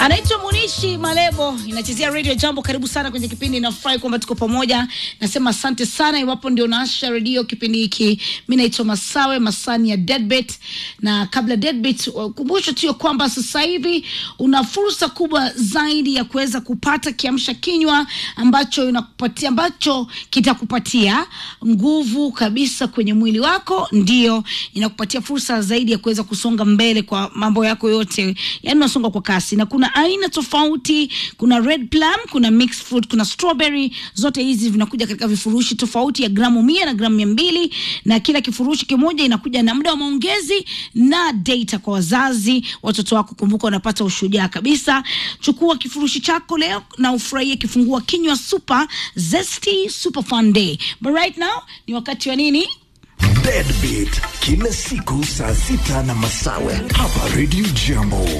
anaitwa Munishi Malebo, inachezea Radio Jambo. Karibu sana kwenye kipindi, nafurahi kwamba tuko pamoja. Nasema asante sana iwapo ndio naasha redio kipindi hiki. Mi naitwa Masawe Masani ya Deadbeat, na kabla Deadbeat, kumbusho tu ya kwamba sasa hivi una fursa kubwa zaidi ya kuweza kupata kiamsha kinywa ambacho inakupatia ambacho kitakupatia nguvu kabisa kwenye mwili wako, ndio inakupatia fursa zaidi ya kuweza kusonga mbele kwa mambo yako yote, yani unasonga kwa kasi, na kuna aina tofauti. Kuna red plum, kuna mixed fruit, kuna strawberry. Zote hizi vinakuja katika vifurushi tofauti ya gramu mia na gramu mia mbili na kila kifurushi kimoja inakuja na muda wa maongezi na data kwa wazazi. Watoto wako kumbuka, wanapata ushujaa kabisa. Chukua kifurushi chako leo na ufurahie kifungua kinywa super zesty super fun day. But right now ni wakati wa nini? Deadbeat kila siku saa sita na Masawe hapa Radio Jambo.